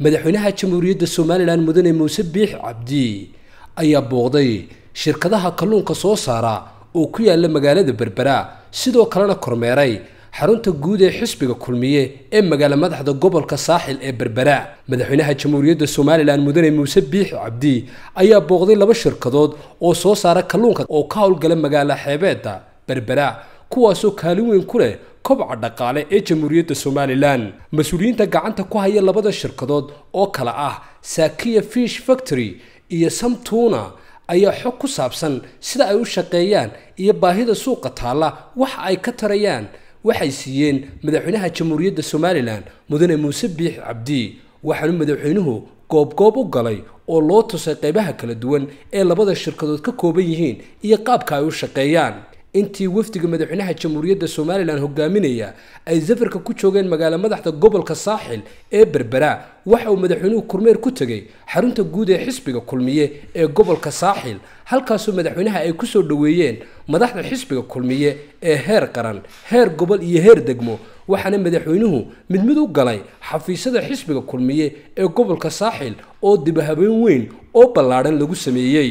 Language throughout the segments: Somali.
madaxweynaha jamhuuriyadda somalilan mudane muuse biix cabdi ayaa booqday shirkadaha kalluunka soo saara oo ku yaala magaalada berbera sidoo kalena kormeeray xarunta guud ee xisbiga kulmiye ee magaala madaxda gobolka saaxil ee berbera madaxweynaha jamhuuriyadda somalilan mudane muuse biix cabdi ayaa booqday laba shirkadood oo soo saara kalluunka oo ka howlgala magaala xeebeedda berbera kuwaasoo kaalin weyn ku leh kobca dhaqaale ee jamhuuriyadda somalilan mas-uuliyiinta gacanta ku haya labada shirkadood oo kale ah sakiya fish factory iyo samtuna ayaa xog ku saabsan sida ay u shaqeeyaan iyo baahida suuqa taalla waxa ay ka tarayaan waxay siiyeen madaxweynaha jamhuuriyadda somalilan mudane muuse biix cabdi waxaanu madaxweynuhu goobgoob u galay oo loo tusay qaybaha kala duwan ee labada shirkadood ka kooban yihiin iyo qaabka ay u shaqeeyaan intii wafdiga madaxweynaha jamhuuriyadda somalilan hogaaminaya ay safarka ku joogeen magaala madaxda gobolka saaxil ee berbera waxa uu madaxweynuhu kormeer ku tegey xarunta guud ee xisbiga kulmiye ee gobolka saaxil halkaasoo madaxweynaha ay kusoo dhoweeyeen madaxda xisbiga kulmiye ee heer qaran heer gobol iyo heer degmo waxaana madaxweynuhu mid mid u galay xafiisyada xisbiga kulmiye ee gobolka saaxil oo dibahabeen weyn oo ballaadhan lagu sameeyey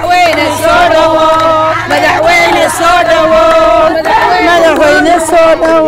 madaxweyne soo dhawo